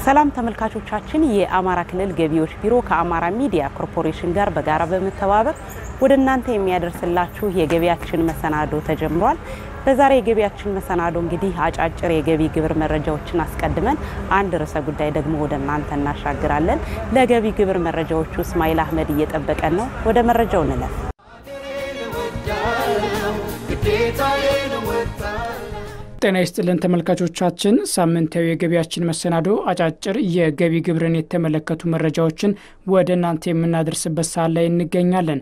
ሰላም ተመልካቾቻችን፣ የአማራ ክልል ገቢዎች ቢሮ ከአማራ ሚዲያ ኮርፖሬሽን ጋር በጋራ በመተባበር ወደ እናንተ የሚያደርስላችሁ የገቢያችን መሰናዶ ተጀምሯል። በዛሬ የገቢያችን መሰናዶ እንግዲህ አጫጭር የገቢ ግብር መረጃዎችን አስቀድመን አንድ ርዕሰ ጉዳይ ደግሞ ወደ እናንተ እናሻግራለን። ለገቢ ግብር መረጃዎቹ እስማኤል አህመድ እየጠበቀን ነው። ወደ መረጃው እንለፍ። ጤና ይስጥልን ተመልካቾቻችን፣ ሳምንታዊ የገቢያችን መሰናዶ አጫጭር የገቢ ግብርን የተመለከቱ መረጃዎችን ወደ እናንተ የምናደርስበት ሰዓት ላይ እንገኛለን።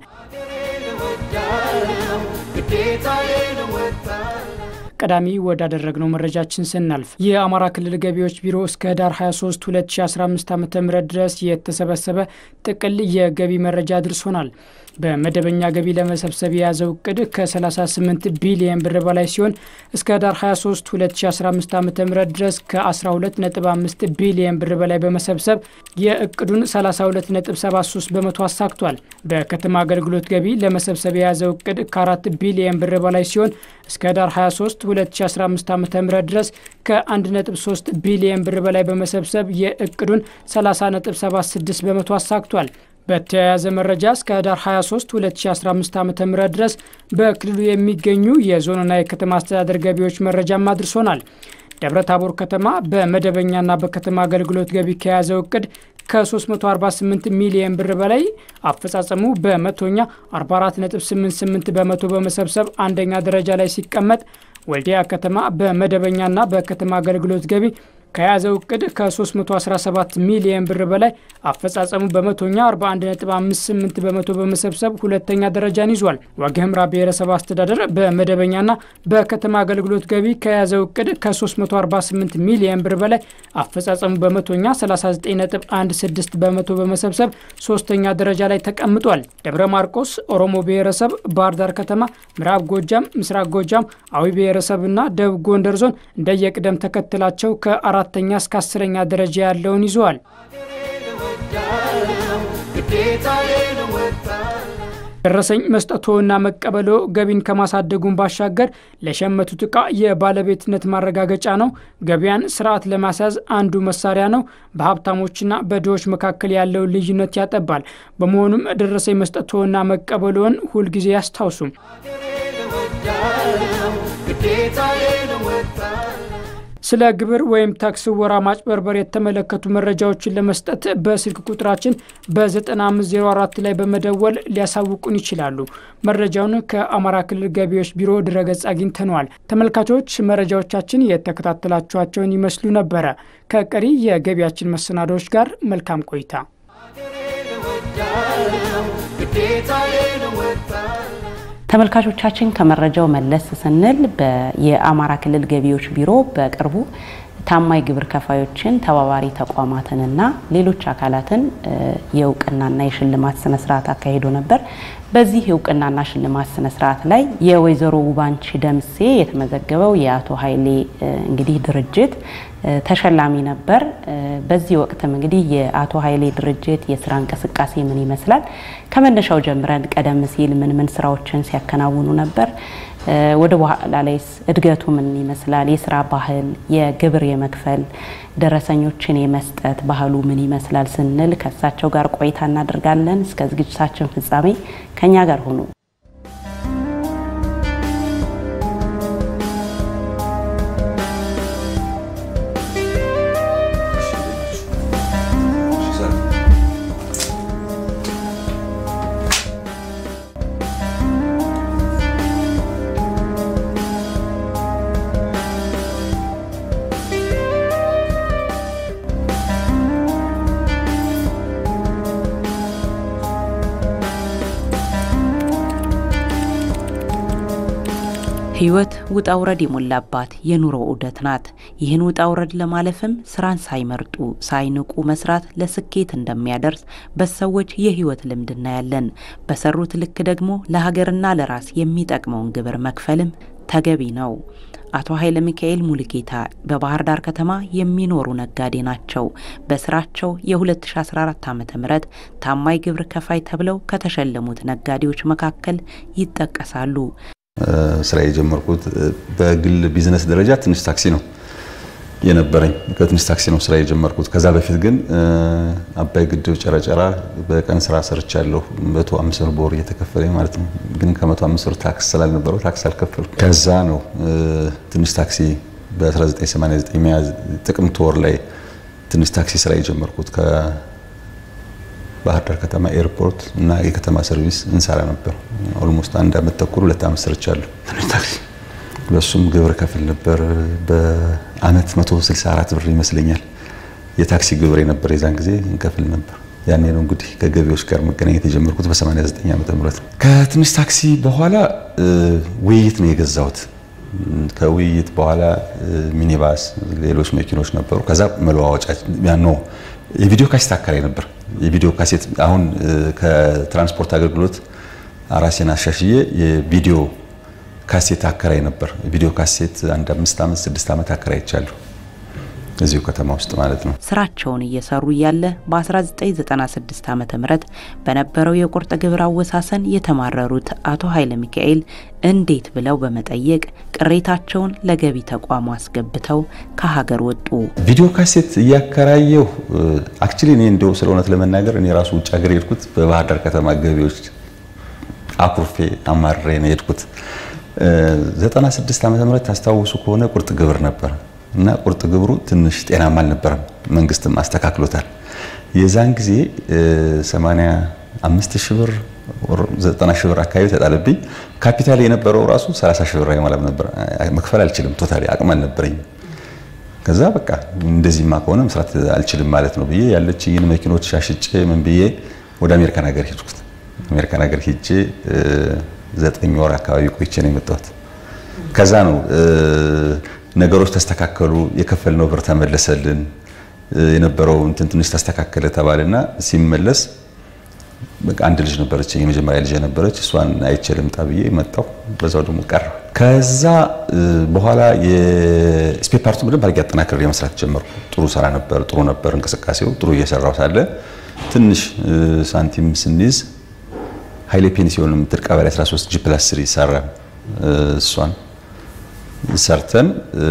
ቀዳሚ ወዳደረግነው መረጃችን ስናልፍ የአማራ ክልል ገቢዎች ቢሮ እስከ ህዳር 23 2015 ዓ ም ድረስ የተሰበሰበ ጥቅል የገቢ መረጃ አድርሶናል። በመደበኛ ገቢ ለመሰብሰብ የያዘው እቅድ ከ38 ቢሊየን ብር በላይ ሲሆን እስከ ህዳር 23 2015 ዓ ም ድረስ ከ12.5 ቢሊየን ብር በላይ በመሰብሰብ የእቅዱን 32.73 በመቶ አሳክቷል። በከተማ አገልግሎት ገቢ ለመሰብሰብ የያዘው እቅድ ከ4 ቢሊየን ብር በላይ ሲሆን እስከ ህዳር 23 2015 ዓ ም ድረስ ከ1.3 ቢሊየን ብር በላይ በመሰብሰብ የእቅዱን 30.76 በመቶ አሳክቷል። በተያያዘ መረጃ እስከ ህዳር 23 2015 ዓ ም ድረስ በክልሉ የሚገኙ የዞንና የከተማ አስተዳደር ገቢዎች መረጃም አድርሶናል። ደብረ ታቦር ከተማ በመደበኛና በከተማ አገልግሎት ገቢ ከያዘው እቅድ ከ348 ሚሊየን ብር በላይ አፈጻጸሙ በመቶኛ 44.88 በመቶ በመሰብሰብ አንደኛ ደረጃ ላይ ሲቀመጥ ወልዲያ ከተማ በመደበኛና በከተማ አገልግሎት ገቢ ከያዘው እቅድ ከ317 ሚሊየን ብር በላይ አፈጻጸሙ በመቶኛ 41.58 በመቶ በመሰብሰብ ሁለተኛ ደረጃን ይዟል። ዋግ ኽምራ ብሔረሰብ አስተዳደር በመደበኛና በከተማ አገልግሎት ገቢ ከያዘው እቅድ ከ348 ሚሊየን ብር በላይ አፈጻጸሙ በመቶኛ 39.16 በመቶ በመሰብሰብ ሶስተኛ ደረጃ ላይ ተቀምጧል። ደብረ ማርቆስ ኦሮሞ ብሔረሰብ፣ ባህር ዳር ከተማ፣ ምዕራብ ጎጃም፣ ምስራቅ ጎጃም፣ አዊ ብሔረሰብና ደቡብ ጎንደር ዞን እንደየቅደም ተከትላቸው ከአራ አራተኛ እስከ አስረኛ ደረጃ ያለውን ይዘዋል። ደረሰኝ መስጠቶና መቀበሎ ገቢን ከማሳደጉን ባሻገር ለሸመቱት ዕቃ የባለቤትነት ማረጋገጫ ነው። ገበያን ስርዓት ለማስያዝ አንዱ መሳሪያ ነው። በሀብታሞችና በድሆች መካከል ያለውን ልዩነት ያጠባል። በመሆኑም ደረሰኝ መስጠቶና መቀበሎን ሁልጊዜ ያስታውሱም። ስለ ግብር ወይም ታክስ ወራ ማጭበርበር የተመለከቱ መረጃዎችን ለመስጠት በስልክ ቁጥራችን በ9504 ላይ በመደወል ሊያሳውቁን ይችላሉ። መረጃውን ከአማራ ክልል ገቢዎች ቢሮ ድረገጽ አግኝተነዋል። ተመልካቾች መረጃዎቻችን የተከታተላችኋቸውን ይመስሉ ነበረ። ከቀሪ የገቢያችን መሰናዶዎች ጋር መልካም ቆይታ። ተመልካቾቻችን ከመረጃው መለስ ስንል የአማራ ክልል ገቢዎች ቢሮ በቅርቡ ታማኝ ግብር ከፋዮችን ተባባሪ ተቋማትንና ሌሎች አካላትን የእውቅናና የሽልማት ስነስርዓት አካሂዶ ነበር። በዚህ እውቅናና ሽልማት ስነስርዓት ላይ የወይዘሮ ውባንቺ ደምሴ የተመዘገበው የአቶ ኃይሌ እንግዲህ ድርጅት ተሸላሚ ነበር። በዚህ ወቅትም እንግዲህ የአቶ ኃይሌ ድርጅት የስራ እንቅስቃሴ ምን ይመስላል፣ ከመነሻው ጀምረን ቀደም ሲል ምን ምን ስራዎችን ሲያከናውኑ ነበር፣ ወደ በኋላ ላይስ እድገቱ ምን ይመስላል፣ የስራ ባህል፣ የግብር የመክፈል ደረሰኞችን የመስጠት ባህሉ ምን ይመስላል ስንል ከእሳቸው ጋር ቆይታ እናደርጋለን። እስከ ዝግጅታችን ፍጻሜ ከኛ ጋር ሁኑ። ህይወት ውጣ ውረድ የሞላባት የኑሮ ዑደት ናት። ይህን ውጣ ውረድ ለማለፍም ስራን ሳይመርጡ ሳይንቁ መስራት ለስኬት እንደሚያደርስ በሰዎች የህይወት ልምድ እናያለን። በሰሩት ልክ ደግሞ ለሀገርና ለራስ የሚጠቅመውን ግብር መክፈልም ተገቢ ነው። አቶ ኃይለ ሚካኤል ሙሉጌታ በባህር ዳር ከተማ የሚኖሩ ነጋዴ ናቸው። በስራቸው የ2014 ዓ ም ታማኝ ግብር ከፋይ ተብለው ከተሸለሙት ነጋዴዎች መካከል ይጠቀሳሉ። ስራ የጀመርኩት በግል ቢዝነስ ደረጃ ትንሽ ታክሲ ነው የነበረኝ ከትንሽ ታክሲ ነው ስራ የጀመርኩት። ከዛ በፊት ግን አባይ ግድብ ጨረጨራ በቀን ስራ ሰርቻለሁ። መቶ አምስት ብር በወር እየተከፈለኝ ማለት ነው። ግን ከመቶ አምስት ብር ታክስ ስላልነበረው ታክስ አልከፈልኩም። ከዛ ነው ትንሽ ታክሲ በ1989 ሚያዝ ጥቅምት ወር ላይ ትንሽ ታክሲ ስራ የጀመርኩት ከባህር ዳር ከተማ ኤርፖርት እና የከተማ ሰርቪስ እንሰራ ነበር። ኦልሞስት አንድ አመት ተኩል ሁለት አመት ሰርቻለሁ ትንሽ ታክሲ በሱም ግብር ከፍል ነበር። በአመት 164 ብር ይመስለኛል የታክሲ ግብር የነበር የዛን ጊዜ እንከፍል ነበር። ያኔ ነው እንግዲህ ከገቢዎች ጋር መገናኘት የጀመርኩት በ89 ዓመተ ምህረት ነው። ከትንሽ ታክሲ በኋላ ውይይት ነው የገዛሁት። ከውይይት በኋላ ሚኒባስ፣ ሌሎች መኪኖች ነበሩ። ከዛ መለዋወጫ ኖ የቪዲዮ ካሴት አከራይ ነበር። የቪዲዮ ካሴት አሁን ከትራንስፖርት አገልግሎት ራሴን አሻሽዬ የቪዲዮ ካሴት አከራይ ነበር። ቪዲዮ ካሴት አንድ አምስት ዓመት ስድስት ዓመት አከራይቻለሁ እዚሁ ከተማ ውስጥ ማለት ነው። ስራቸውን እየሰሩ እያለ በ1996 ዓ ም በነበረው የቁርጥ ግብር አወሳሰን የተማረሩት አቶ ኃይለ ሚካኤል እንዴት ብለው በመጠየቅ ቅሬታቸውን ለገቢ ተቋሙ አስገብተው ከሀገር ወጡ። ቪዲዮ ካሴት እያከራየሁ አክቹሊ እኔ እንደው ስለ እውነት ለመናገር እኔ ራሱ ውጭ ሀገር የሄድኩት በባህር ዳር ከተማ ገቢዎች አኩርፌ አማሬ ነው የሄድኩት። 96 ዓመተ ምህረት ታስታውሱ ከሆነ ቁርጥ ግብር ነበር እና ቁርጥ ግብሩ ትንሽ ጤናማ አልነበረም። መንግስትም አስተካክሎታል። የዛን ጊዜ 85 ሺህ ብር 90 ሺህ ብር አካባቢ ተጣለብኝ። ካፒታል የነበረው ራሱ 30 ሺህ ብር አይሞላም ነበር። መክፈል አልችልም። ቶታሊ አቅም አልነበረኝም። ከዛ በቃ እንደዚህማ ከሆነ መስራት አልችልም ማለት ነው ብዬ ያለችኝን መኪኖች ሻሽጬ ምን ብዬ ወደ አሜሪካን ሀገር ሄድኩት። አሜሪካን ሀገር ሄጄ ዘጠኝ ወር አካባቢ ቆይቼ ነው የመጣሁት። ከዛ ነው ነገሮች ተስተካከሉ፣ የከፈልነው ብር ተመለሰልን፣ የነበረው እንትን ትንሽ ተስተካከለ ተባለና ሲመለስ በቃ አንድ ልጅ ነበረች፣ የመጀመሪያ ልጅ ነበረች። እሷን አይቼ ልምጣ ብዬ መጣሁ። በዛው ደግሞ ቀረ። ከዛ በኋላ የስፔር ፓርቱ በደንብ አድርጌ አጠናክሬ መስራት ጀመርኩ። ጥሩ ስራ ነበር፣ ጥሩ ነበር እንቅስቃሴው። ጥሩ እየሰራው ሳለ ትንሽ ሳንቲም ስንይዝ ኃይሌ ፔንሲዮን የምትል ቀበሌ 13 ጂ ፕላስ 3 ሰራ። እሷን ሰርተን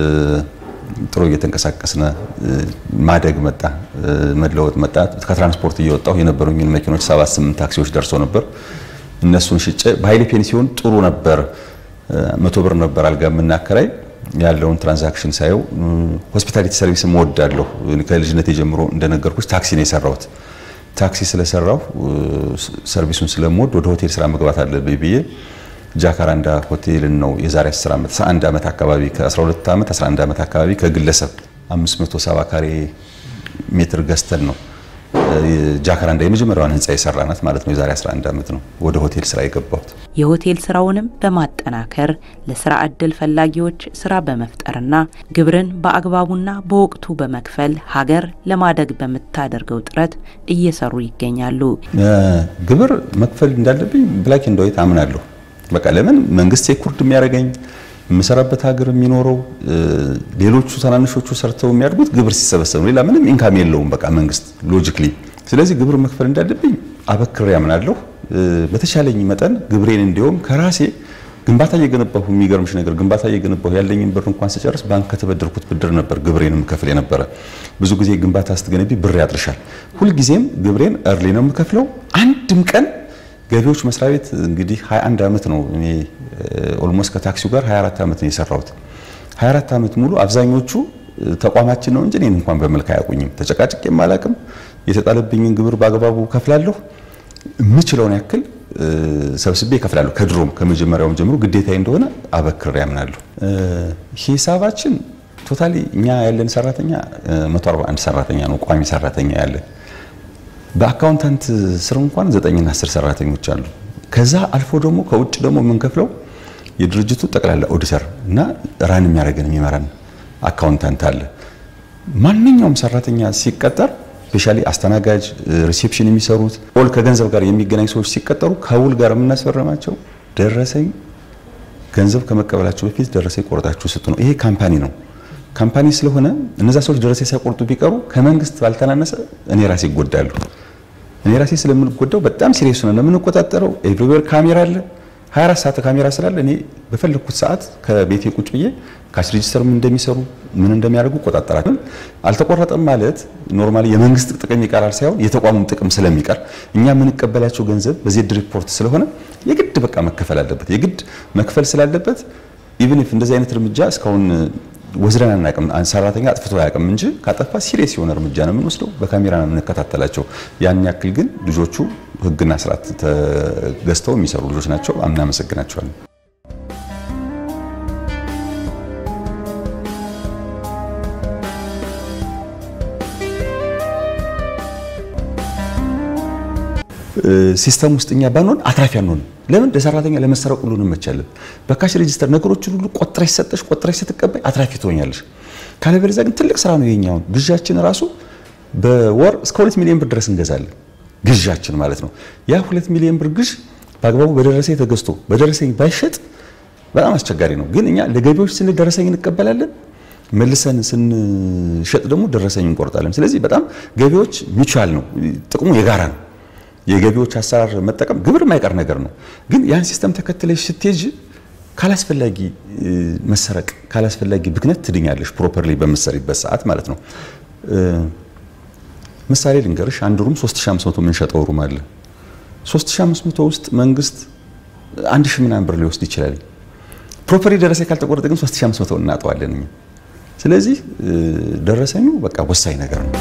ጥሩ እየተንቀሳቀስነ ማደግ መጣ፣ መለወጥ መጣ። ከትራንስፖርት እየወጣሁ የነበሩኝን መኪኖች ሰባት ስምንት ታክሲዎች ደርሶ ነበር። እነሱን ሽጬ በኃይሌ ፔንሲዮን ጥሩ ነበር። መቶ ብር ነበር አልጋ የምናከራይ ያለውን ትራንዛክሽን ሳየው ሆስፒታሊቲ ሰርቪስ እወዳለሁ። ከልጅነት ጀምሮ እንደነገርኩሽ ታክሲ ነው የሰራሁት። ታክሲ ስለሰራሁ ሰርቪሱን ስለምወድ ወደ ሆቴል ስራ መግባት አለብኝ ብዬ ጃካራንዳ ሆቴልን ነው የዛሬ 10 ዓመት 11 ዓመት አካባቢ ከ12 ዓመት 11 ዓመት አካባቢ ከግለሰብ 570 ካሬ ሜትር ገዝተን ነው ጃካራንዳ የመጀመሪያዋን ህንፃ የሰራናት ማለት ነው። የዛሬ 11 ዓመት ነው ወደ ሆቴል ስራ የገባሁት። የሆቴል ስራውንም በማጠናከር ለስራ እድል ፈላጊዎች ስራ በመፍጠርና ግብርን በአግባቡና በወቅቱ በመክፈል ሀገር ለማደግ በምታደርገው ጥረት እየሰሩ ይገኛሉ። ግብር መክፈል እንዳለብኝ ብላክ ኤንድ ዋይት አምናለሁ። በቃ ለምን መንግስት ሴኩርድ የሚያደርገኝ የምሰራበት ሀገር የሚኖረው ሌሎቹ ትናንሾቹ ሰርተው የሚያድጉት ግብር ሲሰበሰብ ነው። ሌላ ምንም ኢንካም የለውም በቃ መንግስት ሎጂክሊ። ስለዚህ ግብር መክፈል እንዳለብኝ አበክሬ ያምናለሁ። በተቻለኝ መጠን ግብሬን እንዲሁም ከራሴ ግንባታ እየገነባሁ የሚገርምሽ ነገር ግንባታ እየገነባሁ ያለኝን ብር እንኳን ስጨርስ ባንክ ከተበደርኩት ብድር ነበር ግብሬን የምከፍል የነበረ። ብዙ ጊዜ ግንባታ ስትገነቢ ብር ያጥርሻል። ሁልጊዜም ግብሬን እርሊ ነው የምከፍለው። አንድም ቀን ገቢዎች መስሪያ ቤት እንግዲህ 21 ዓመት ነው እኔ ኦልሞስት ከታክሲው ጋር 24 ዓመት ነው የሰራሁት። 24 ዓመት ሙሉ አብዛኞቹ ተቋማችን ነው እንጂ እኔን እንኳን በመልክ አያውቁኝም። ተጨቃጭቄም አላውቅም። የተጣለብኝን ግብር በአግባቡ ከፍላለሁ። የምችለውን ያክል ሰብስቤ እከፍላለሁ። ከድሮም ከመጀመሪያውም ጀምሮ ግዴታዬ እንደሆነ አበክሬ ያምናለሁ። ሂሳባችን ቶታሊ እኛ ያለን ሰራተኛ 141 ሰራተኛ ነው ቋሚ ሰራተኛ ያለን በአካውንታንት ስር እንኳን ዘጠኝና አስር ሰራተኞች አሉ። ከዛ አልፎ ደግሞ ከውጭ ደግሞ የምንከፍለው የድርጅቱ ጠቅላላ ኦዲተር እና ራን የሚያደርገን የሚመራን አካውንታንት አለ። ማንኛውም ሰራተኛ ሲቀጠር ስፔሻሊ አስተናጋጅ፣ ሪሴፕሽን የሚሰሩት ኦል ከገንዘብ ጋር የሚገናኝ ሰዎች ሲቀጠሩ ከውል ጋር የምናስፈረማቸው ደረሰኝ ገንዘብ ከመቀበላቸው በፊት ደረሰኝ ቆርጣችሁ ስጡ ነው። ይሄ ካምፓኒ ነው። ካምፓኒ ስለሆነ እነዛ ሰዎች ደረሰኝ ሳይቆርጡ ቢቀሩ ከመንግስት ባልተናነሰ እኔ ራሴ ይጎዳሉ። እኔ ራሴ ስለምንጎዳው በጣም ሲሪየስ ነው የምንቆጣጠረው። ኤቭሪዌር ካሜራ አለ። 24 ሰዓት ካሜራ ስላለ እኔ በፈለግኩት ሰዓት ከቤቴ ቁጭ ብዬ ካሽ ሬጂስተር ምን እንደሚሰሩ ምን እንደሚያደርጉ እቆጣጠራለሁ። አልተቆረጠም ማለት ኖርማሊ የመንግስት ጥቅም ይቀራል ሳይሆን የተቋሙም ጥቅም ስለሚቀር እኛ የምንቀበላቸው ገንዘብ በዜድ ሪፖርት ስለሆነ የግድ በቃ መከፈል አለበት። የግድ መክፈል ስላለበት ኢቭን ኢፍ እንደዚህ አይነት እርምጃ እስካሁን ወስደን አናውቅም። ሰራተኛ አጥፍቶ አያውቅም እንጂ ካጠፋ ሲሪየስ የሆነ እርምጃ ነው የምንወስደው። በካሜራ ነው የምንከታተላቸው። ያን ያክል ግን ልጆቹ ሕግና ስርዓት ተገዝተው የሚሰሩ ልጆች ናቸው። እናመሰግናቸዋለን። ሲስተም ውስጥ እኛ ባንሆን አትራፊ አንሆንም። ለምን ለሰራተኛ ለመሰረቅ ሁሉ እንመቻለን። በካሽ ሬጂስተር ነገሮችን ሁሉ ቆጥረሽ ሰጠሽ ቆጥረሽ ስትቀበይ አትራፊ ትሆኛለሽ። ካለበለዚያ ግን ትልቅ ስራ ነው የኛውን ግዣችን ራሱ በወር እስከ ሁለት ሚሊዮን ብር ድረስ እንገዛለን። ግዣችን ማለት ነው። ያ ሁለት ሚሊዮን ብር ግዥ በአግባቡ በደረሰኝ ተገዝቶ በደረሰኝ ባይሸጥ በጣም አስቸጋሪ ነው። ግን እኛ ለገቢዎች ስንል ደረሰኝ እንቀበላለን። መልሰን ስንሸጥ ደግሞ ደረሰኝ እንቆርጣለን። ስለዚህ በጣም ገቢዎች ሚቹዋል ነው፣ ጥቅሙ የጋራ ነው። የገቢዎች አሰራር መጠቀም ግብር የማይቀር ነገር ነው። ግን ያን ሲስተም ተከትለሽ ስትሄጂ ካላስፈላጊ መሰረቅ፣ ካላስፈላጊ ብክነት ትድኛለሽ። ፕሮፐርሊ በምትሰሪበት ሰዓት ማለት ነው። ምሳሌ ልንገርሽ፣ አንድ ሩም 3500 የምንሸጠው ሩም አለ። 3500 ውስጥ መንግስት አንድ ሺህ ምናምን ብር ሊወስድ ይችላል። ፕሮፐርሊ ደረሰኝ ካልተቆረጠ ግን 3500 እናጠዋለን እኛ። ስለዚህ ደረሰኙ በቃ ወሳኝ ነገር ነው።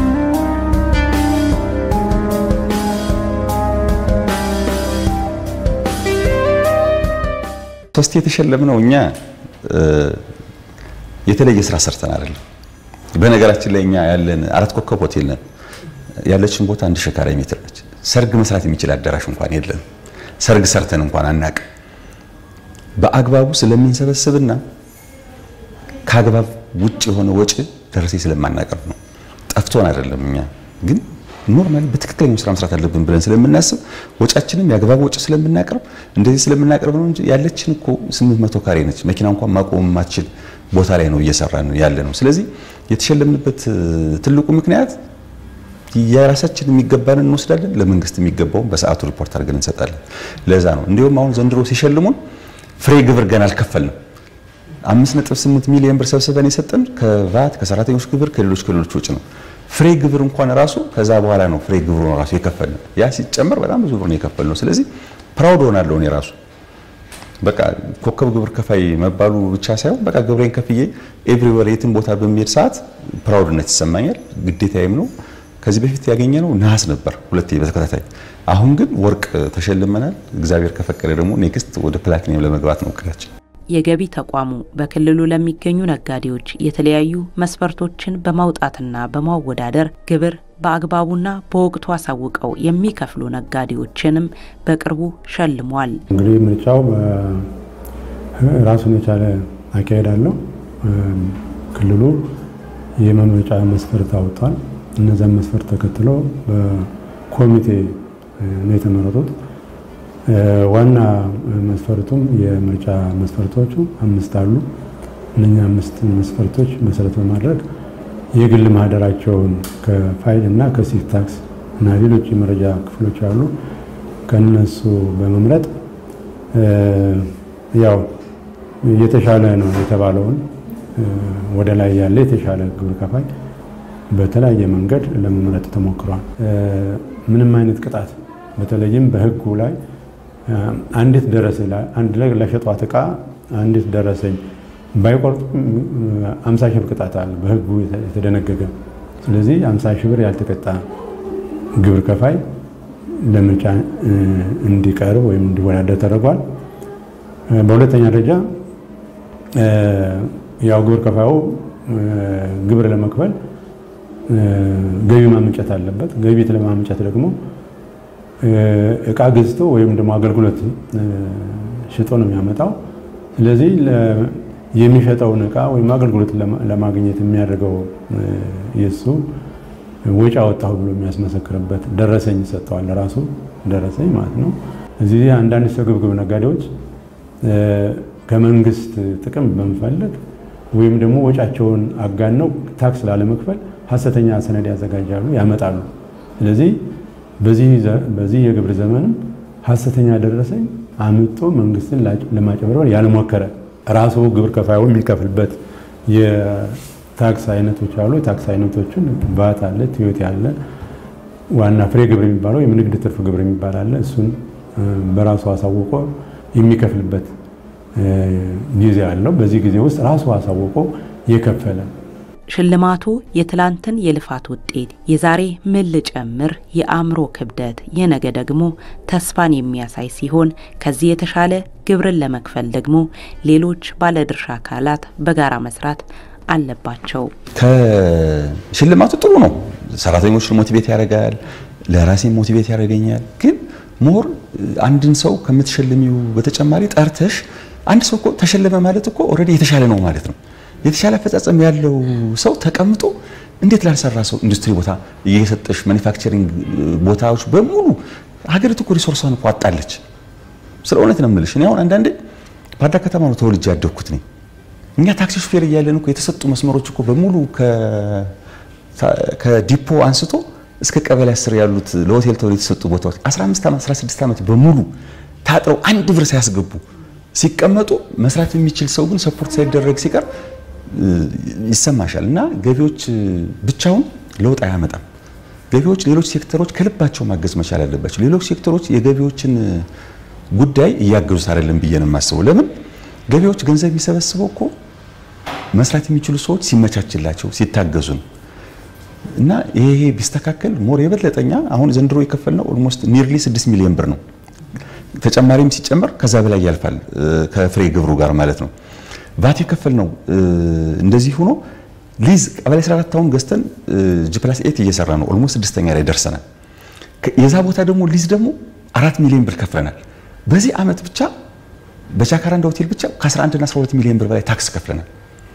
ሶስት የተሸለምነው እኛ የተለየ ስራ ሰርተን አይደለም። በነገራችን ላይ እኛ ያለን አራት ኮከብ ሆቴል ነን። ያለችን ቦታ አንድ ሺህ ካሬ ሜትር ነች። ሰርግ መስራት የሚችል አዳራሽ እንኳን የለን። ሰርግ ሰርተን እንኳን አናቅ። በአግባቡ ስለምንሰበስብና ከአግባብ ውጭ የሆነ ወጪ ደረሰኝ ስለማናቀርብ ነው። ጠፍቶን አይደለም። እኛ ግን ኖርማሊ በትክክለኛው ስራ መስራት አለብን ብለን ስለምናስብ ወጫችንም የአግባብ ወጪ ስለምናቀርብ እንደዚህ ስለምናቀርብ ነው እንጂ ያለችን እኮ 800 ካሬ ነች። መኪና እንኳን ማቆም የማትችል ቦታ ላይ ነው እየሰራን ያለ ነው። ስለዚህ የተሸለምንበት ትልቁ ምክንያት የራሳችን የሚገባን እንወስዳለን፣ ለመንግስት የሚገባውን በሰዓቱ ሪፖርት አድርገን እንሰጣለን። ለዛ ነው እንዲሁም አሁን ዘንድሮ ሲሸልሙን ፍሬ ግብር ገና አልከፈልንም። 5.8 ሚሊዮን ብር ሰብስበን የሰጠን ከቫት ከሰራተኞች ግብር ከሌሎች ከሌሎች ውጭ ነው። ፍሬ ግብር እንኳን ራሱ ከዛ በኋላ ነው ፍሬ ግብሩ ነው ራሱ የከፈልነው። ያ ሲጨመር በጣም ብዙ ብር ነው የከፈልነው። ስለዚህ ፕራውድ ሆናለሁ እኔ ራሱ በቃ ኮከብ ግብር ከፋይ መባሉ ብቻ ሳይሆን በቃ ግብሬን ከፍዬ ኤቭሪዌር የትም ቦታ በሚሄድ ሰዓት ፕራውድነት ይሰማኛል። ግዴታዬም ነው። ከዚህ በፊት ያገኘነው ነሐስ ነበር ሁለቴ በተከታታይ። አሁን ግን ወርቅ ተሸልመናል። እግዚአብሔር ከፈቀደ ደግሞ ኔክስት ወደ ፕላቲኒየም ለመግባት ነው እቅዳችን። የገቢ ተቋሙ በክልሉ ለሚገኙ ነጋዴዎች የተለያዩ መስፈርቶችን በማውጣትና በማወዳደር ግብር በአግባቡና በወቅቱ አሳውቀው የሚከፍሉ ነጋዴዎችንም በቅርቡ ሸልሟል። እንግዲህ ምርጫው ራሱን የቻለ አካሄድ አለው። ክልሉ የመምረጫ መስፈርት አውጥቷል። እነዚያን መስፈርት ተከትሎ በኮሚቴ ነው የተመረጡት። ዋና መስፈርቱም የምርጫ መስፈርቶቹ አምስት አሉ። እነኛ አምስት መስፈርቶች መሰረት በማድረግ የግል ማህደራቸውን ከፋይል እና ከሲት ታክስ እና ሌሎች የመረጃ ክፍሎች አሉ። ከነሱ በመምረጥ ያው የተሻለ ነው የተባለውን ወደ ላይ ያለ የተሻለ ግብር ከፋይ በተለያየ መንገድ ለመምረጥ ተሞክሯል። ምንም አይነት ቅጣት በተለይም በሕጉ ላይ አንዲት ደረሰኝ አንድ ላይ ለሸጧት ዕቃ አንዲት ደረሰኝ ባይቆርጡ አምሳ ሺህ ብር ቅጣት አለ በሕጉ የተደነገገ። ስለዚህ አምሳ ሺህ ብር ያልተቀጣ ግብር ከፋይ ለምርጫ እንዲቀርብ ወይም እንዲወዳደር ተደርጓል። በሁለተኛ ደረጃ ያው ግብር ከፋዩ ግብር ለመክፈል ገቢ ማመንጨት አለበት። ገቢ ለማመንጨት ደግሞ እቃ ገዝቶ ወይም ደግሞ አገልግሎት ሽጦ ነው የሚያመጣው። ስለዚህ የሚሸጠውን እቃ ወይም አገልግሎት ለማግኘት የሚያደርገው የሱ ወጪ አወጣሁ ብሎ የሚያስመሰክርበት ደረሰኝ ይሰጠዋል። ለራሱ ደረሰኝ ማለት ነው። እዚህ አንዳንድ ስግብግብ ነጋዴዎች ከመንግስት ጥቅም በመፈለግ ወይም ደግሞ ወጫቸውን አጋነው ታክስ ላለመክፈል ሀሰተኛ ሰነድ ያዘጋጃሉ፣ ያመጣሉ። ስለዚህ በዚህ የግብር ዘመንም ሀሰተኛ ደረሰኝ አምጦ መንግስትን ለማጭበርበር ያልሞከረ ራሱ ግብር ከፋዩ የሚከፍልበት የታክስ አይነቶች አሉ። የታክስ አይነቶችን ቫት አለ፣ ቲዮቲ አለ፣ ዋና ፍሬ ግብር የሚባለው የንግድ ትርፍ ግብር የሚባል አለ። እሱን በራሱ አሳውቆ የሚከፍልበት ጊዜ አለው። በዚህ ጊዜ ውስጥ ራሱ አሳውቆ የከፈለ ሽልማቱ የትላንትን የልፋት ውጤት፣ የዛሬ ምን ልጨምር የአእምሮ ክብደት፣ የነገ ደግሞ ተስፋን የሚያሳይ ሲሆን ከዚህ የተሻለ ግብርን ለመክፈል ደግሞ ሌሎች ባለድርሻ አካላት በጋራ መስራት አለባቸው። ከሽልማቱ ጥሩ ነው። ሰራተኞችን ሞቲቬት ያደርጋል፣ ለራሴ ሞቲቬት ያደርገኛል። ግን ሞር አንድን ሰው ከምትሸልሚው በተጨማሪ ጠርተሽ አንድ ሰው እኮ ተሸለመ ማለት እኮ ኦልሬዲ የተሻለ ነው ማለት ነው። የተሻለ አፈጻጸም ያለው ሰው ተቀምጦ እንዴት ላልሰራ ሰው ኢንዱስትሪ ቦታ እየሰጠሽ ማኒፋክቸሪንግ ቦታዎች በሙሉ ሀገሪቱ እኮ ሪሶርሷን እኮ አጣለች። ስለ እውነት ነው የምልሽ። እኔ አሁን አንዳንዴ ባህር ዳር ከተማ ነው ተወልጄ ያደግኩት ነኝ። እኛ ታክሲ ሹፌር እያለን እኮ የተሰጡ መስመሮች እኮ በሙሉ ከዲፖ አንስቶ እስከ ቀበሌ አስር ያሉት ለሆቴል ተብሎ የተሰጡ ቦታዎች 15 ዓመት 16 ዓመት በሙሉ ታጥረው አንድ ብር ሳያስገቡ ሲቀመጡ መስራት የሚችል ሰው ግን ሰፖርት ሳይደረግ ሲቀር ይሰማሻል። እና ገቢዎች ብቻውን ለውጥ አያመጣም። ገቢዎች ሌሎች ሴክተሮች ከልባቸው ማገዝ መቻል አለባቸው። ሌሎች ሴክተሮች የገቢዎችን ጉዳይ እያገዙት አይደለም ብዬ ነው የማስበው። ለምን ገቢዎች ገንዘብ የሚሰበስበው እኮ መስራት የሚችሉ ሰዎች ሲመቻችላቸው ሲታገዙ ነው። እና ይሄ ቢስተካከል ሞር የበለጠኛ አሁን ዘንድሮ የከፈልነው ኦልሞስት ኒርሊ 6 ሚሊዮን ብር ነው። ተጨማሪም ሲጨመር ከዛ በላይ ያልፋል ከፍሬ ግብሩ ጋር ማለት ነው። ቫት የከፈልነው እንደዚህ ሆኖ ሊዝ ቀበሌ 14 አሁን ገዝተን ጂፕላስ ኤት እየሰራ ነው። ኦልሞስት ስድስተኛ ላይ ደርሰናል። የዛ ቦታ ደግሞ ሊዝ ደግሞ አራት ሚሊዮን ብር ከፍለናል። በዚህ ዓመት ብቻ በጃካራንዳ ሆቴል ብቻ ከ11 እና 12 ሚሊዮን ብር በላይ ታክስ ከፍለናል።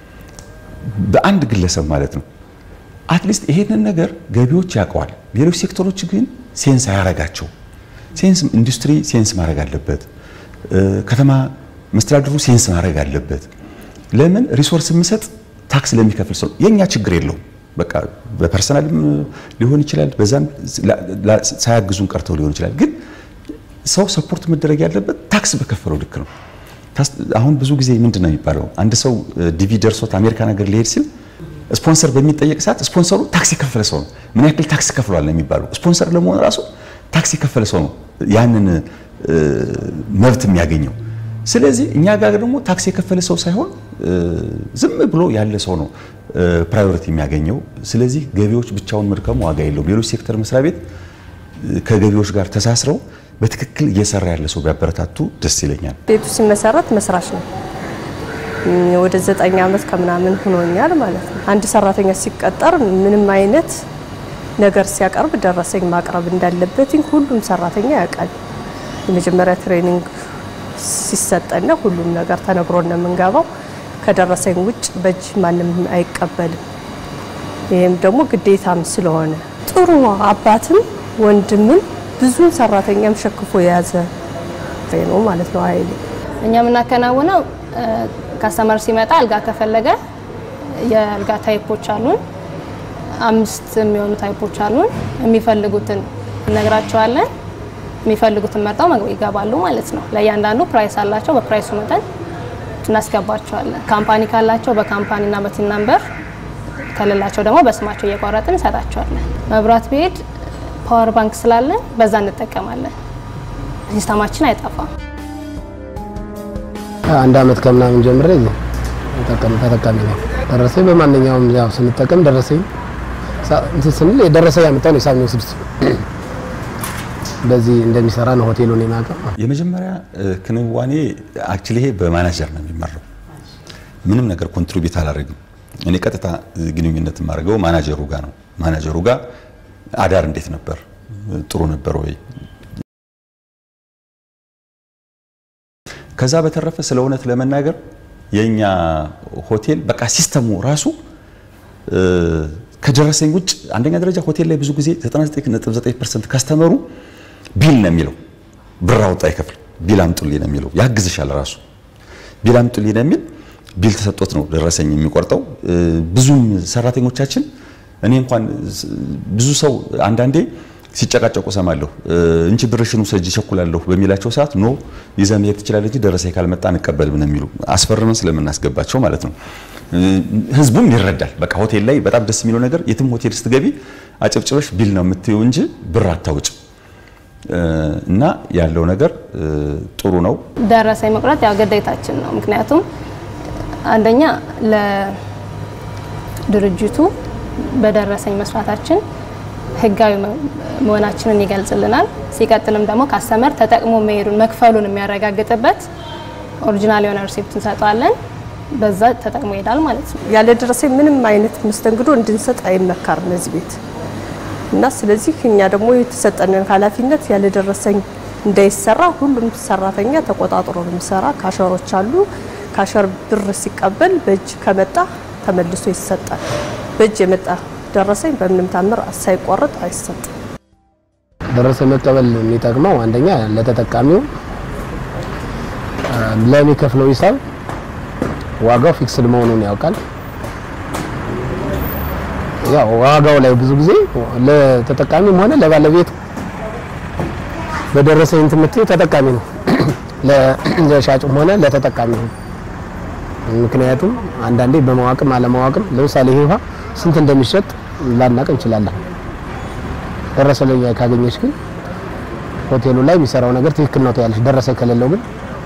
በአንድ ግለሰብ ማለት ነው። አትሊስት ይሄንን ነገር ገቢዎች ያውቀዋል። ሌሎች ሴክተሮች ግን ሴንስ አያረጋቸው። ሴንስ ኢንዱስትሪ ሴንስ ማድረግ አለበት። ከተማ መስተዳድሩ ሴንስ ማድረግ አለበት። ለምን ሪሶርስ የምሰጥ ታክስ ለሚከፍል ሰው የኛ ችግር የለውም። በቃ በፐርሰናልም ሊሆን ይችላል፣ በዛም ሳያግዙን ቀርተው ሊሆን ይችላል። ግን ሰው ሰፖርት መደረግ ያለበት ታክስ በከፈለው ልክ ነው። አሁን ብዙ ጊዜ ምንድን ነው የሚባለው አንድ ሰው ዲቪ ደርሶት አሜሪካ ነገር ሊሄድ ሲል ስፖንሰር በሚጠየቅ ሰዓት ስፖንሰሩ ታክስ የከፈለ ሰው ነው። ምን ያክል ታክስ ከፍሏል ነው የሚባለው። ስፖንሰር ለመሆን ራሱ ታክስ የከፈለ ሰው ነው ያንን መብት የሚያገኘው። ስለዚህ እኛ ጋር ደግሞ ታክስ የከፈለ ሰው ሳይሆን ዝም ብሎ ያለ ሰው ነው ፕራዮሪቲ የሚያገኘው። ስለዚህ ገቢዎች ብቻውን መድከሙ ዋጋ የለውም። ሌሎች ሴክተር መስሪያ ቤት ከገቢዎች ጋር ተሳስረው በትክክል እየሰራ ያለ ሰው ቢያበረታቱ ደስ ይለኛል። ቤቱ ሲመሰረት መስራች ነው። ወደ ዘጠኝ ዓመት ከምናምን ሆኖኛል ማለት ነው። አንድ ሰራተኛ ሲቀጠር ምንም አይነት ነገር ሲያቀርብ ደረሰኝ ማቅረብ እንዳለበት ሁሉም ሰራተኛ ያውቃል። የመጀመሪያ ትሬኒንግ ሲሰጠና ሁሉም ነገር ተነግሮን ነው የምንገባው። ከደረሰኝ ውጭ በእጅ ማንም አይቀበልም። ይህም ደግሞ ግዴታም ስለሆነ ጥሩ አባትም ወንድምም ብዙን ሰራተኛም ሸክፎ የያዘ ነው ማለት ነው። ኃይሌ እኛ የምናከናውነው ካስተመር ሲመጣ አልጋ ከፈለገ የአልጋ ታይፖች አሉን። አምስት የሚሆኑ ታይፖች አሉን። የሚፈልጉትን እነግራቸዋለን። የሚፈልጉትን መርጠው ይገባሉ ማለት ነው። ለእያንዳንዱ ፕራይስ አላቸው። በፕራይሱ መጠን እናስገባቸዋለን። ካምፓኒ ካላቸው በካምፓኒና በቲን ነምበር ከሌላቸው ደግሞ በስማቸው እየቆረጥን እንሰጣቸዋለን። መብራት ቢሄድ ፓወር ባንክ ስላለን በዛ እንጠቀማለን። ሲስተማችን አይጠፋም። አንድ አመት ከምናምን ጀምሬ ተጠቃሚ ነው። ደረሰኝ በማንኛውም ያው ስንጠቀም ደረሰኝ እንትን ስንል የደረሰኝ ያመጣው ነው ሂሳብ የሚወስድ በዚህ እንደሚሰራ ነው ሆቴሉን የማውቀው። የመጀመሪያ ክንዋኔ አክቹሊ ይሄ በማናጀር ነው የሚመራው። ምንም ነገር ኮንትሪቢዩት አላደርግም። እኔ ቀጥታ ግንኙነት የማደርገው ማናጀሩ ጋር ነው። ማናጀሩ ጋር አዳር እንዴት ነበር? ጥሩ ነበር ወይ? ከዛ በተረፈ ስለ እውነት ለመናገር የኛ ሆቴል በቃ ሲስተሙ ራሱ ከደረሰኝ ውጭ አንደኛ ደረጃ ሆቴል ላይ ብዙ ጊዜ 99.9% ከስተመሩ ቢል ነው የሚለው። ብር አውጣ አይከፍል ቢል አምጡልኝ ነው የሚለው። ያግዝሻል ራሱ ቢል አምጡልኝ ነው የሚል ቢል ተሰጥቶት ነው ደረሰኝ የሚቆርጠው። ብዙም ሰራተኞቻችን እኔ እንኳን ብዙ ሰው አንዳንዴ ሲጨቃጨቁ ሰማለሁ። እንቺ ብርሽን ውሰጂ እቸኩላለሁ በሚላቸው ሰዓት ኖ ይዘህ መሄድ ትችላለህ እንጂ ደረሰኝ ካልመጣ አንቀበልም ነው የሚሉ አስፈርመን ስለምናስገባቸው ማለት ነው። ህዝቡም ይረዳል። በቃ ሆቴል ላይ በጣም ደስ የሚለው ነገር የትም ሆቴል ስትገቢ አጨብጭበሽ ቢል ነው የምትይው እንጂ ብር አታውጭ እና ያለው ነገር ጥሩ ነው። ደረሰኝ መቁረጥ ያው ግዴታችን ነው። ምክንያቱም አንደኛ ለድርጅቱ በደረሰኝ መስራታችን ህጋዊ መሆናችንን ይገልጽልናል። ሲቀጥልም ደግሞ ካስተመር ተጠቅሞ መሄዱን መክፈሉን የሚያረጋግጥበት ኦሪጂናል የሆነ ሪሲፕት እንሰጠዋለን። በዛ ተጠቅሞ ይሄዳል ማለት ነው። ያለ ደረሰኝ ምንም አይነት መስተንግዶ እንድንሰጥ አይመከርም እዚህ ቤት እና ስለዚህ እኛ ደግሞ የተሰጠንን ኃላፊነት ያለ ደረሰኝ እንዳይሰራ ሁሉም ሰራተኛ ተቆጣጥሮ ነው የሚሰራ። ካሸሮች አሉ። ካሸር ብር ሲቀበል በእጅ ከመጣ ተመልሶ ይሰጣል። በእጅ የመጣ ደረሰኝ በምንም ታምር ሳይቆረጥ አይሰጥም። ደረሰኝ መቀበል የሚጠቅመው አንደኛ ለተጠቃሚው ለሚከፍለው ሂሳብ ዋጋው ፊክስድ መሆኑን ያውቃል። ያው ዋጋው ላይ ብዙ ጊዜ ለተጠቃሚም ሆነ ለባለቤቱ በደረሰኝ የምትይው ተጠቃሚ ነው፣ ለሻጩም ሆነ ለተጠቃሚ ነው። ምክንያቱም አንዳንዴ በማዋቅም አለማዋቅም ለምሳሌ ይሄ ውሃ ስንት እንደሚሸጥ ላናቅ እንችላለን። ደረሰኝ ካገኘች ግን ሆቴሉ ላይ የሚሰራው ነገር ትክክል ነው ትያለሽ። ደረሰኝ ከሌለው ግን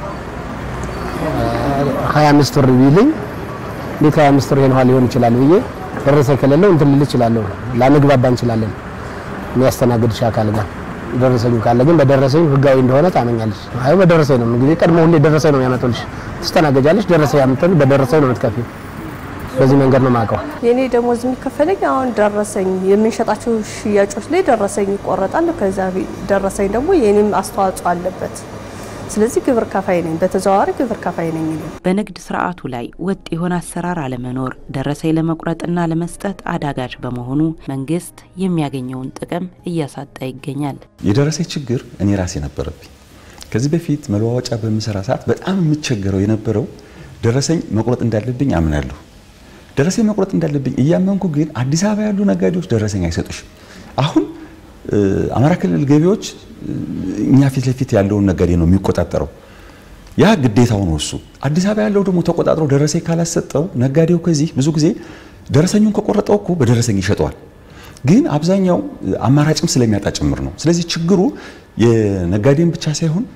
25 ብር ቢልኝ እንዴት 25 ብር ይሄን ውሃ ሊሆን ይችላል ብዬ ደረሰኝ ከሌለው እንትን ልል እችላለሁ። ላንግባባ እንችላለን የሚያስተናግድሽ አካል ጋር። ደረሰኙ ካለ ግን በደረሰኝ ህጋዊ እንደሆነ ታመኛለሽ። አይ በደረሰኝ ነው እንግዲህ ቀድሞ ሁሌ ደረሰኝ ነው የሚያመጡልሽ። ትስተናገጃለሽ። ደረሰኝ ያመጡል በደረሰኝ ነው የምትከፊው። በዚህ መንገድ ነው የማውቀው። የኔ ደሞዝ የሚከፈለኝ አሁን ደረሰኝ የምንሸጣቸው ሽያጮች ላይ ደረሰኝ ይቆረጣል። ከዛ ደረሰኝ ደግሞ የኔም አስተዋጽኦ አለበት። ስለዚህ ግብር ከፋይ ነኝ፣ በተዘዋዋሪ ግብር ከፋይ ነኝ። እኔ በንግድ ስርዓቱ ላይ ወጥ የሆነ አሰራር አለመኖር ደረሰኝ ለመቁረጥና ለመስጠት አዳጋች በመሆኑ መንግስት የሚያገኘውን ጥቅም እያሳጣ ይገኛል። የደረሰኝ ችግር እኔ ራሴ ነበረብኝ። ከዚህ በፊት መለዋወጫ በምሰራ ሰዓት በጣም የምቸገረው የነበረው ደረሰኝ መቁረጥ እንዳለብኝ አምናለሁ። ደረሰኝ መቁረጥ እንዳለብኝ እያመንኩ ግን አዲስ አበባ ያሉ ነጋዴዎች ደረሰኝ አይሰጡሽም። አሁን አማራ ክልል ገቢዎች እኛ ፊት ለፊት ያለውን ነጋዴ ነው የሚቆጣጠረው። ያ ግዴታው ነው እሱ። አዲስ አበባ ያለው ደግሞ ተቆጣጥሮ ደረሰኝ ካላሰጠው ነጋዴው ከዚህ ብዙ ጊዜ ደረሰኙን ከቆረጠው እኮ በደረሰኝ ይሸጠዋል። ግን አብዛኛው አማራጭም ስለሚያጣ ጭምር ነው። ስለዚህ ችግሩ የነጋዴን ብቻ ሳይሆን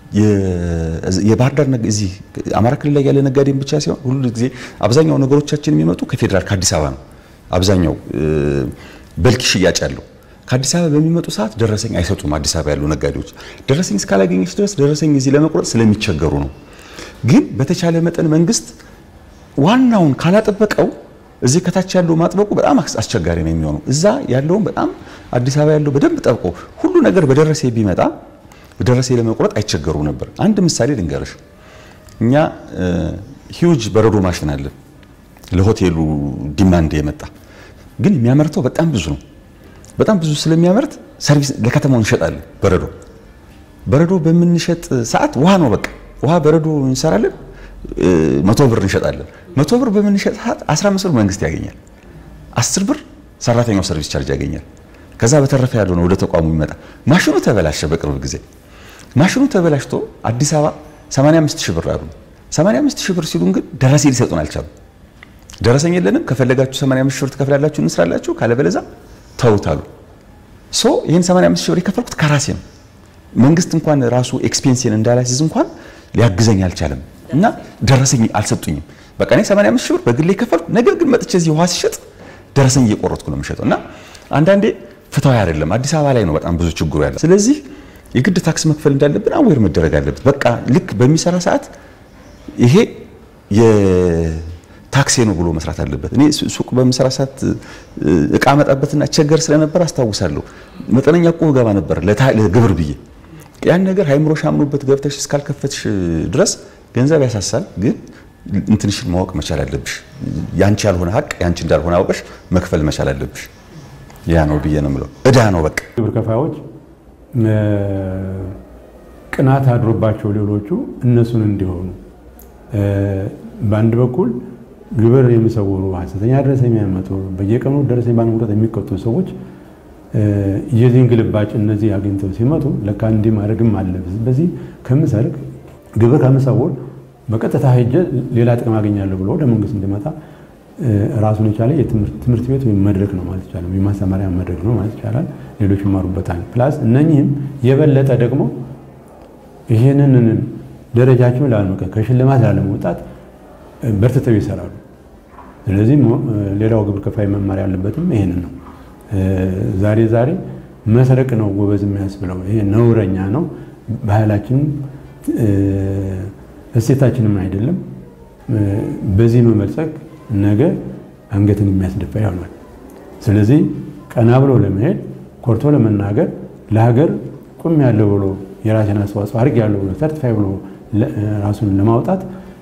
የባህር ዳር እዚህ አማራ ክልል ላይ ያለ ነጋዴን ብቻ ሳይሆን ሁሉ ጊዜ አብዛኛው ነገሮቻችን የሚመጡ ከፌዴራል ከአዲስ አበባ ነው። አብዛኛው በልክ ሽያጭ ያለው ከአዲስ አበባ በሚመጡ ሰዓት ደረሰኝ አይሰጡም። አዲስ አበባ ያሉ ነጋዴዎች ደረሰኝ እስካላገኘች ድረስ ደረሰኝ እዚህ ለመቁረጥ ስለሚቸገሩ ነው። ግን በተቻለ መጠን መንግስት ዋናውን ካላጠበቀው እዚህ ከታች ያለው ማጥበቁ በጣም አስቸጋሪ ነው የሚሆነው። እዛ ያለውን በጣም አዲስ አበባ ያለው በደንብ ጠብቆ ሁሉ ነገር በደረሰ ቢመጣ በደረሰ ለመቁረጥ አይቸገሩ ነበር። አንድ ምሳሌ ልንገርሽ። እኛ ሂውጅ በረዶ ማሽን አለ ለሆቴሉ ዲማንድ የመጣ ግን የሚያመርተው በጣም ብዙ ነው። በጣም ብዙ ስለሚያመርት ሰርቪስ ለከተማው እንሸጣለን። በረዶ በረዶ በምንሸጥ ሰዓት ውሃ ነው በቃ ውሃ በረዶ እንሰራለን። መቶ ብር እንሸጣለን። መቶ ብር በምንሸጥ ሰዓት 15 ብር መንግስት ያገኛል። 10 ብር ሰራተኛው ሰርቪስ ቻርጅ ያገኛል። ከዛ በተረፈ ያለው ነው ወደ ተቋሙ ይመጣ። ማሽኑ ተበላሸ። በቅርብ ጊዜ ማሽኑ ተበላሽቶ አዲስ አበባ 85 ሺህ ብር አሉ። 85 ሺህ ብር ሲሉን ግን ደረሰኝ ሊሰጡን አልቻሉም። ደረሰኝ የለንም፣ ከፈለጋችሁ 85 ሺህ ብር ትከፍላላችሁ፣ እንስራላችሁ፣ ካለበለዛ ተውታሉ። ሶ ይህን 85 ሺህ ብር የከፈልኩት ከራሴ ነው። መንግስት እንኳን ራሱ ኤክስፔንሲን እንዳላሲዝ እንኳን ሊያግዘኝ አልቻለም እና ደረሰኝ አልሰጡኝም። በቃ እኔ 85 ሺህ ብር በግሌ የከፈልኩ፣ ነገር ግን መጥቼ እዚህ ውሃ ሲሸጥ ደረሰኝ እየቆረጥኩ ነው የምሸጠው እና አንዳንዴ ፍትሃዊ አይደለም። አዲስ አበባ ላይ ነው በጣም ብዙ ችግሩ ያለ። ስለዚህ የግድ ታክስ መክፈል እንዳለብን አዌር መደረግ አለበት። በቃ ልክ በሚሰራ ሰዓት ይሄ የታክሴ ነው ብሎ መስራት አለበት። እኔ ሱቅ በምሰራ ሰዓት እቃ መጣበትና ቸገር ስለነበር አስታውሳለሁ። መጠነኛ እኮ ገባ ነበር ለግብር ብዬ ያን ነገር ሃይምሮሽ አምኖበት ገብተሽ እስካልከፈትሽ ድረስ ገንዘብ ያሳሳል። ግን እንትንሽን ማወቅ መቻል አለብሽ። ያንቺ ያልሆነ ሀቅ ያንቺ እንዳልሆነ አውቀሽ መክፈል መቻል አለብሽ። ያ ነው ብዬ ነው የምለው። እዳ ነው በቃ። ግብር ከፋዮች ቅናት አድሮባቸው ሌሎቹ እነሱን እንዲሆኑ በአንድ በኩል ግብር የሚሰውሩ ሐሰተኛ ደረሰኝ የሚያመጡ በየቀኑ ደረሰኝ ባለመቁረጥ የሚቀጡ ሰዎች የዚህን ግልባጭ እነዚህ አግኝተው ሲመጡ ለካ እንዲህ ማድረግም አለ። በዚህ ከምሰርቅ ግብር ከምሰውር በቀጥታ ሄጄ ሌላ ጥቅም አገኛለሁ ብሎ ወደ መንግስት እንዲመጣ ራሱን የቻለ ትምህርት ቤት ወይም መድረክ ነው ማለት ይቻላል። የማስተማሪያ መድረክ ነው ማለት ይቻላል። ሌሎች ይማሩበታል። ፕላስ እነኚህም የበለጠ ደግሞ ይህንን ደረጃቸውን ላለመቀ ከሽልማት ላለመውጣት በርትተው ይሰራሉ። ስለዚህ ሌላው ግብር ከፋይ መማር ያለበትም ይህንን ነው። ዛሬ ዛሬ መስረቅ ነው ጎበዝ የሚያስብለው። ይሄ ነውረኛ ነው። ባህላችንም እሴታችንም አይደለም። በዚህ መበልጸግ ነገ አንገትን የሚያስደፋ ይሆናል። ስለዚህ ቀና ብሎ ለመሄድ ኮርቶ ለመናገር ለሀገር ቁም ያለው ብሎ የራሴን አስተዋጽኦ አድርግ ያለው ብሎ ሰርቲፋይ ብሎ ራሱን ለማውጣት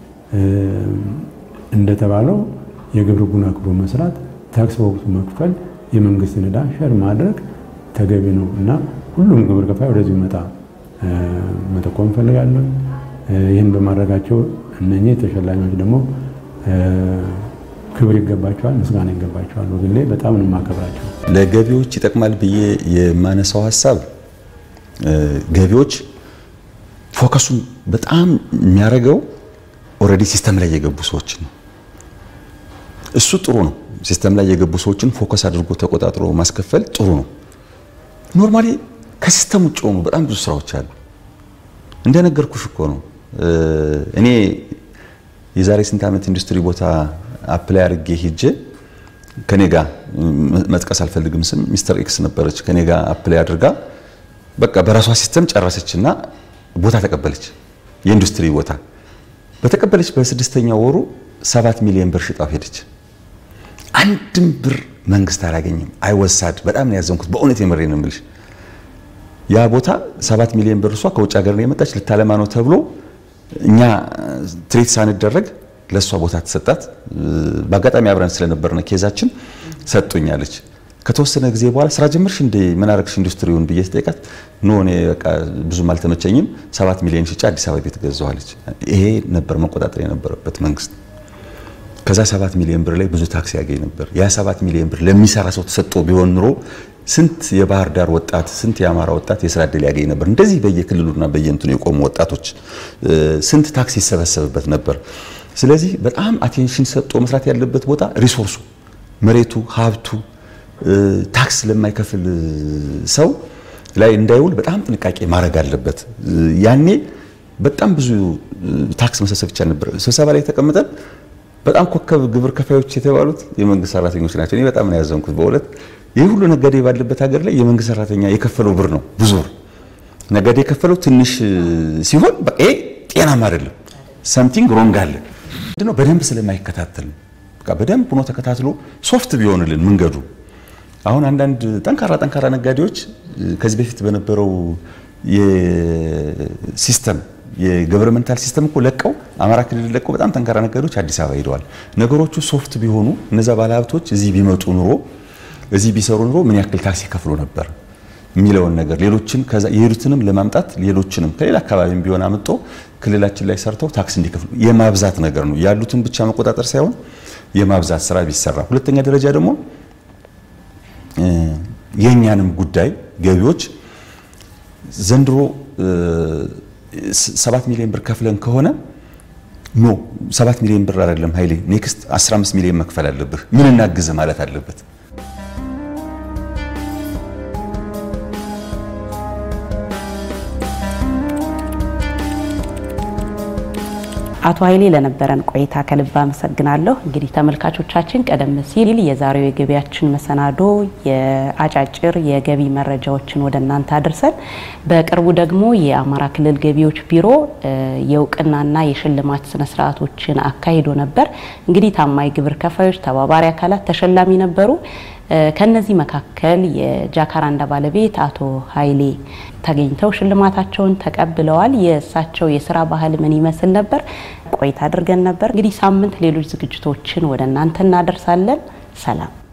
እንደተባለው የግብር ሕጉን አክብሮ መስራት፣ ታክስ በወቅቱ መክፈል፣ የመንግስትን ዕዳ ሸር ማድረግ ተገቢ ነው እና ሁሉም ግብር ከፋይ ወደዚህ መጣ መጠቆም እንፈልጋለን። ይህን በማድረጋቸው እነኚህ ተሸላሚዎች ደግሞ ክብር ይገባቸዋል፣ ምስጋና ይገባቸዋል። በግሌ በጣም ነው የማከብራቸው። ለገቢዎች ይጠቅማል ብዬ የማነሳው ሀሳብ ገቢዎች ፎከሱን በጣም የሚያደርገው ኦልሬዲ ሲስተም ላይ የገቡ ሰዎችን ነው። እሱ ጥሩ ነው። ሲስተም ላይ የገቡ ሰዎችን ፎከስ አድርጎ ተቆጣጥሮ ማስከፈል ጥሩ ነው። ኖርማሊ ከሲስተም ውጭ ሆኑ በጣም ብዙ ስራዎች አሉ። እንደነገርኩሽ እኮ ነው። እኔ የዛሬ ስንት ዓመት ኢንዱስትሪ ቦታ አፕላይ አድርጌ ሂጄ ከኔ ጋር መጥቀስ አልፈልግም ስም ሚስተር ኤክስ ነበረች። ከኔ ጋር አፕላይ አድርጋ በቃ በራሷ ሲስተም ጨረሰችና ቦታ ተቀበለች። የኢንዱስትሪ ቦታ በተቀበለች በስድስተኛ ወሩ ሰባት ሚሊዮን ብር ሽጣው ሄደች። አንድም ብር መንግስት አላገኘም። አይወሳድ በጣም ነው ያዘንኩት። በእውነት የምሬ ነው የምልሽ። ያ ቦታ ሰባት ሚሊዮን ብር እሷ ከውጭ ሀገር ነው የመጣች ልታለማ ነው ተብሎ እኛ ትሬት ሳንደረግ ለእሷ ቦታ ተሰጣት። በአጋጣሚ አብረን ስለነበርነ ኬዛችን ሰጡኛለች። ከተወሰነ ጊዜ በኋላ ስራ ጀመርሽ እንደ ምን አረግሽ ኢንዱስትሪውን ብዬ ስጠይቃት ኖ እኔ በቃ ብዙም አልተመቸኝም፣ ሰባት ሚሊዮን ሽጬ አዲስ አበባ ቤት ገዛዋለች። ይሄ ነበር መቆጣጠር የነበረበት መንግስት። ከዛ ሰባት ሚሊዮን ብር ላይ ብዙ ታክስ ያገኝ ነበር። ያ ሰባት ሚሊዮን ብር ለሚሰራ ሰው ተሰጥቶ ቢሆን ኑሮ ስንት የባህር ዳር ወጣት ስንት የአማራ ወጣት የስራ እድል ያገኝ ነበር። እንደዚህ በየክልሉና በየእንትኑ የቆሙ ወጣቶች ስንት ታክስ ይሰበሰብበት ነበር። ስለዚህ በጣም አቴንሽን ሰጥቶ መስራት ያለበት ቦታ ሪሶርሱ፣ መሬቱ፣ ሀብቱ ታክስ ለማይከፍል ሰው ላይ እንዳይውል በጣም ጥንቃቄ ማድረግ አለበት። ያኔ በጣም ብዙ ታክስ መሰብሰብ ይቻል ነበር። ስብሰባ ላይ ተቀምጠን በጣም ኮከብ ግብር ከፋዮች የተባሉት የመንግስት ሰራተኞች ናቸው። እኔ በጣም ነው ያዘንኩት በእውነት ይህ ሁሉ ነጋዴ ባለበት ሀገር ላይ የመንግስት ሰራተኛ የከፈለው ብር ነው ብዙ ብር። ነጋዴ የከፈለው ትንሽ ሲሆን በቃ ይሄ ጤናማ አይደለም። ሰምቲንግ ሮንግ አለ። ምንድነው በደንብ ስለማይከታተል በቃ በደንብ ሆኖ ተከታትሎ ሶፍት ቢሆንልን መንገዱ አሁን አንዳንድ ጠንካራ ጠንካራ ነጋዴዎች ከዚህ በፊት በነበረው የሲስተም የገቨርንመንታል ሲስተም እኮ ለቀው አማራ ክልል ለቀው በጣም ጠንካራ ነጋዴዎች አዲስ አበባ ሄደዋል። ነገሮቹ ሶፍት ቢሆኑ እነዛ ባለሀብቶች እዚህ ቢመጡ ኑሮ እዚህ ቢሰሩ ኑሮ ምን ያክል ታክስ ይከፍሉ ነበር የሚለውን ነገር ሌሎችን ከዛ የሄዱትንም ለማምጣት ሌሎችንም ከሌላ አካባቢም ቢሆን አምጦ ክልላችን ላይ ሰርተው ታክስ እንዲከፍሉ የማብዛት ነገር ነው። ያሉትን ብቻ መቆጣጠር ሳይሆን የማብዛት ስራ ቢሰራ፣ ሁለተኛ ደረጃ ደግሞ የእኛንም ጉዳይ ገቢዎች ዘንድሮ ሰባት ሚሊዮን ብር ከፍለን ከሆነ ኖ ሰባት ሚሊዮን ብር አይደለም ኃይሌ ኔክስት 15 ሚሊዮን መክፈል አለብህ፣ ምን እናግዝ ማለት አለበት። አቶ ኃይሌ ለነበረን ቆይታ ከልብ አመሰግናለሁ። እንግዲህ ተመልካቾቻችን ቀደም ሲል የዛሬው የገቢያችን መሰናዶ የአጫጭር የገቢ መረጃዎችን ወደ እናንተ አድርሰን በቅርቡ ደግሞ የአማራ ክልል ገቢዎች ቢሮ የእውቅናና የሽልማት ስነስርዓቶችን አካሂዶ ነበር። እንግዲህ ታማኝ ግብር ከፋዮች፣ ተባባሪ አካላት ተሸላሚ ነበሩ። ከነዚህ መካከል የጃካራንዳ ባለቤት አቶ ኃይሌ ተገኝተው ሽልማታቸውን ተቀብለዋል። የእሳቸው የስራ ባህል ምን ይመስል ነበር? ቆይታ አድርገን ነበር። እንግዲህ ሳምንት ሌሎች ዝግጅቶችን ወደ እናንተ እናደርሳለን። ሰላም